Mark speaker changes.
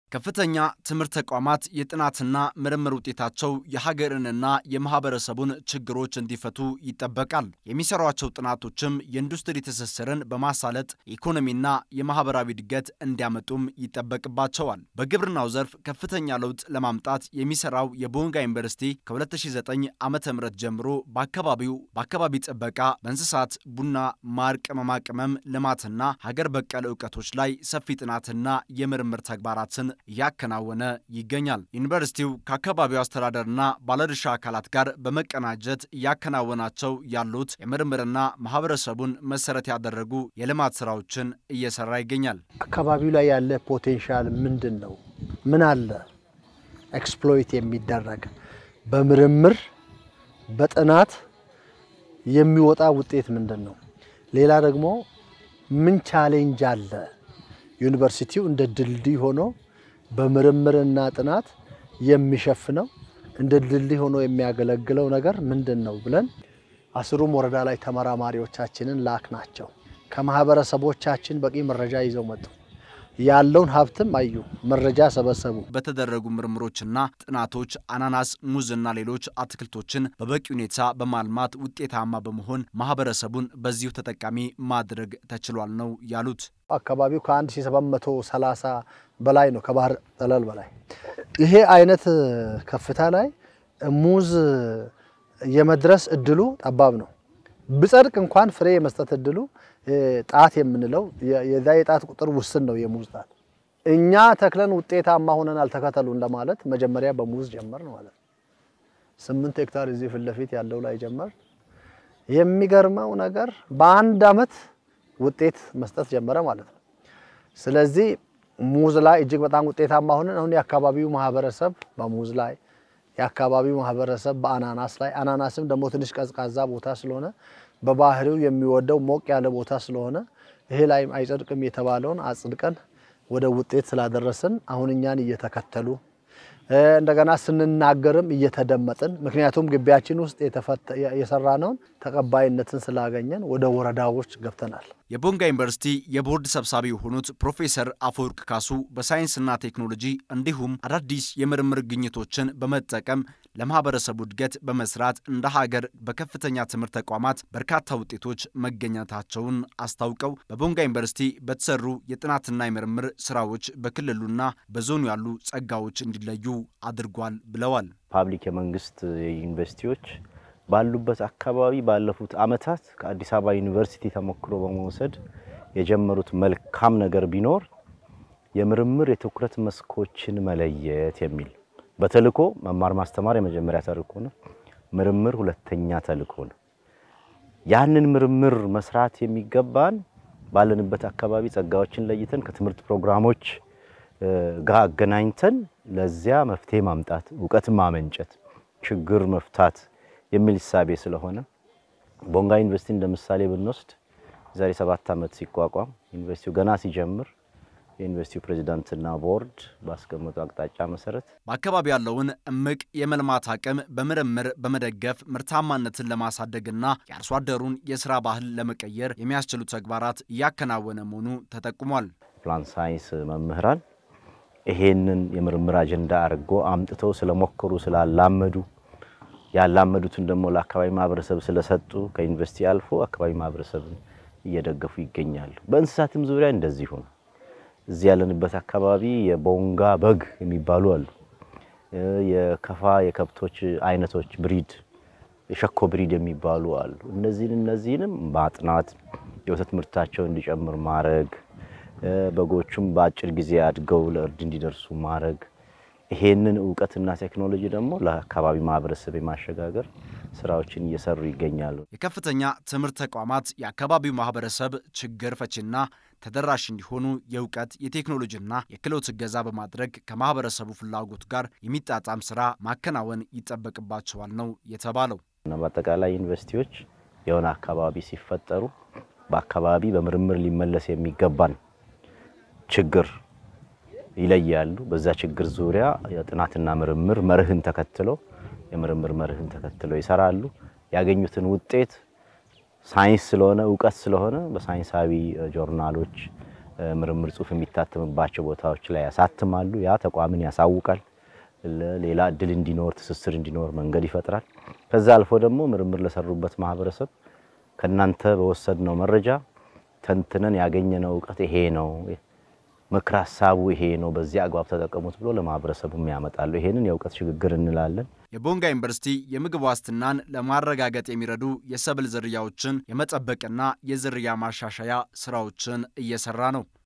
Speaker 1: ከፍተኛ ትምህርት ተቋማት የጥናትና ምርምር ውጤታቸው የሀገርንና የማህበረሰቡን ችግሮች እንዲፈቱ ይጠበቃል። የሚሰሯቸው ጥናቶችም የኢንዱስትሪ ትስስርን በማሳለጥ ኢኮኖሚና የማህበራዊ እድገት እንዲያመጡም ይጠበቅባቸዋል። በግብርናው ዘርፍ ከፍተኛ ለውጥ ለማምጣት የሚሰራው የቦንጋ ዩኒቨርሲቲ ከ2009 ዓ ም ጀምሮ በአካባቢው በአካባቢ ጥበቃ፣ በእንስሳት፣ ቡና፣ ማር፣ ቅመማ ቅመም ልማትና ሀገር በቀል እውቀቶች ላይ ሰፊ ጥናትና የምርምር ተግባራትን እያከናወነ ይገኛል። ዩኒቨርሲቲው ከአካባቢው አስተዳደርና ባለድርሻ አካላት ጋር በመቀናጀት እያከናወናቸው ያሉት የምርምርና ማህበረሰቡን መሰረት ያደረጉ የልማት ስራዎችን እየሰራ ይገኛል።
Speaker 2: አካባቢው ላይ ያለ ፖቴንሻል ምንድን ነው? ምን አለ ኤክስፕሎይት የሚደረግ በምርምር በጥናት የሚወጣ ውጤት ምንድን ነው? ሌላ ደግሞ ምን ቻሌንጅ አለ? ዩኒቨርሲቲው እንደ ድልድይ ሆኖ በምርምርና ጥናት የሚሸፍነው እንደ ድልድይ ሆኖ የሚያገለግለው ነገር ምንድን ነው ብለን አስሩም ወረዳ ላይ ተመራማሪዎቻችንን ላክ ናቸው። ከማህበረሰቦቻችን በቂ መረጃ ይዘው መጡ። ያለውን ሀብትም አዩ፣ መረጃ ሰበሰቡ።
Speaker 1: በተደረጉ ምርምሮችና ጥናቶች አናናስ፣ ሙዝና ሌሎች አትክልቶችን በበቂ ሁኔታ በማልማት ውጤታማ በመሆን ማህበረሰቡን በዚሁ ተጠቃሚ ማድረግ ተችሏል ነው ያሉት።
Speaker 2: አካባቢው ከ1730 በላይ ነው፣ ከባህር ጠለል በላይ። ይሄ አይነት ከፍታ ላይ ሙዝ የመድረስ እድሉ ጠባብ ነው። ብጸድቅ እንኳን ፍሬ የመስጠት እድሉ ጣት የምንለው የዛ የጣት ቁጥር ውስን ነው። የሙዝ ጣት እኛ ተክለን ውጤታማ ሆነን አልተከተሉ እንደማለት መጀመሪያ በሙዝ ጀመር ነው ማለት ነው። ስምንት ሄክታር እዚህ ፊት ለፊት ያለው ላይ ጀመር። የሚገርመው ነገር በአንድ አመት ውጤት መስጠት ጀመረ ማለት ነው። ስለዚህ ሙዝ ላይ እጅግ በጣም ውጤታማ ሆነን አሁን የአካባቢው ማህበረሰብ በሙዝ ላይ የአካባቢው ማህበረሰብ በአናናስ ላይ አናናስም ደግሞ ትንሽ ቀዝቃዛ ቦታ ስለሆነ በባህሪው የሚወደው ሞቅ ያለ ቦታ ስለሆነ ይሄ ላይ አይጸድቅም የተባለውን አጽድቀን ወደ ውጤት ስላደረስን አሁን እኛን እየተከተሉ እንደገና ስንናገርም እየተደመጥን ምክንያቱም ግቢያችን ውስጥ የሰራነውን ተቀባይነትን ስላገኘን ወደ ወረዳዎች ገብተናል።
Speaker 1: የቦንጋ ዩኒቨርሲቲ የቦርድ ሰብሳቢ የሆኑት ፕሮፌሰር አፈወርቅ ካሱ በሳይንስና ቴክኖሎጂ እንዲሁም አዳዲስ የምርምር ግኝቶችን በመጠቀም ለማህበረሰቡ እድገት በመስራት እንደ ሀገር በከፍተኛ ትምህርት ተቋማት በርካታ ውጤቶች መገኘታቸውን አስታውቀው በቦንጋ ዩኒቨርሲቲ በተሰሩ የጥናትና የምርምር ስራዎች በክልሉና በዞኑ ያሉ ጸጋዎች እንዲለዩ አድርጓል ብለዋል።
Speaker 3: ፓብሊክ የመንግስት ዩኒቨርሲቲዎች ባሉበት አካባቢ ባለፉት ዓመታት ከአዲስ አበባ ዩኒቨርሲቲ ተሞክሮ በመውሰድ የጀመሩት መልካም ነገር ቢኖር የምርምር የትኩረት መስኮችን መለየት የሚል በተልእኮ መማር ማስተማር የመጀመሪያ ተልእኮ ነው። ምርምር ሁለተኛ ተልእኮ ነው። ያንን ምርምር መስራት የሚገባን ባለንበት አካባቢ ጸጋዎችን ለይተን ከትምህርት ፕሮግራሞች ጋር አገናኝተን ለዚያ መፍትሄ ማምጣት፣ እውቀት ማመንጨት፣ ችግር መፍታት የሚል እሳቤ ስለሆነ ቦንጋ ዩኒቨርሲቲ እንደ ምሳሌ ብንወስድ የዛሬ ሰባት ዓመት ሲቋቋም ዩኒቨርሲቲው ገና ሲጀምር የዩኒቨርሲቲው ፕሬዚዳንትና ቦርድ ባስቀመጡ አቅጣጫ መሰረት
Speaker 1: በአካባቢ ያለውን እምቅ የመልማት አቅም በምርምር በመደገፍ ምርታማነትን ለማሳደግና የአርሶ አደሩን የስራ ባህል ለመቀየር የሚያስችሉ ተግባራት እያከናወነ መሆኑ ተጠቁሟል።
Speaker 3: ፕላን ሳይንስ መምህራን ይሄንን የምርምር አጀንዳ አድርጎ አምጥተው ስለሞከሩ ስላላመዱ ያላመዱትን ደግሞ ለአካባቢ ማህበረሰብ ስለሰጡ ከዩኒቨርሲቲ አልፎ አካባቢ ማህበረሰብን እየደገፉ ይገኛሉ። በእንስሳትም ዙሪያ እንደዚሁ ነው። እዚህ ያለንበት አካባቢ የቦንጋ በግ የሚባሉ አሉ። የከፋ የከብቶች አይነቶች ብሪድ፣ የሸኮ ብሪድ የሚባሉ አሉ። እነዚህን እነዚህንም ማጥናት የወተት ምርታቸው እንዲጨምር ማድረግ፣ በጎቹም በአጭር ጊዜ አድገው ለእርድ እንዲደርሱ ማድረግ ይሄንን እውቀትና ቴክኖሎጂ ደግሞ ለአካባቢ ማህበረሰብ የማሸጋገር ስራዎችን እየሰሩ ይገኛሉ።
Speaker 1: የከፍተኛ ትምህርት ተቋማት የአካባቢው ማህበረሰብ ችግር ፈቺና ተደራሽ እንዲሆኑ የእውቀት የቴክኖሎጂና የክህሎት እገዛ በማድረግ ከማህበረሰቡ ፍላጎት ጋር የሚጣጣም ስራ ማከናወን ይጠበቅባቸዋል ነው የተባለው።
Speaker 3: እና በአጠቃላይ ዩኒቨርሲቲዎች የሆነ አካባቢ ሲፈጠሩ በአካባቢ በምርምር ሊመለስ የሚገባን ችግር ይለያሉ። በዛ ችግር ዙሪያ የጥናትና ምርምር መርህን ተከትሎ የምርምር መርህን ተከትሎ ይሰራሉ። ያገኙትን ውጤት ሳይንስ ስለሆነ እውቀት ስለሆነ በሳይንሳዊ ጆርናሎች ምርምር ጽሑፍ የሚታተምባቸው ቦታዎች ላይ ያሳትማሉ። ያ ተቋምን ያሳውቃል። ሌላ እድል እንዲኖር ትስስር እንዲኖር መንገድ ይፈጥራል። ከዛ አልፎ ደግሞ ምርምር ለሰሩበት ማህበረሰብ ከእናንተ በወሰድነው መረጃ ተንትነን ያገኘነው እውቀት ይሄ ነው፣ ምክር ሀሳቡ ይሄ ነው፣ በዚህ አግባብ ተጠቀሙት ብሎ ለማህበረሰቡም ያመጣሉ። ይሄንን የእውቀት ሽግግር እንላለን።
Speaker 1: የቦንጋ ዩኒቨርሲቲ የምግብ ዋስትናን ለማረጋገጥ የሚረዱ የሰብል ዝርያዎችን የመጠበቅና የዝርያ ማሻሻያ ስራዎችን እየሰራ ነው።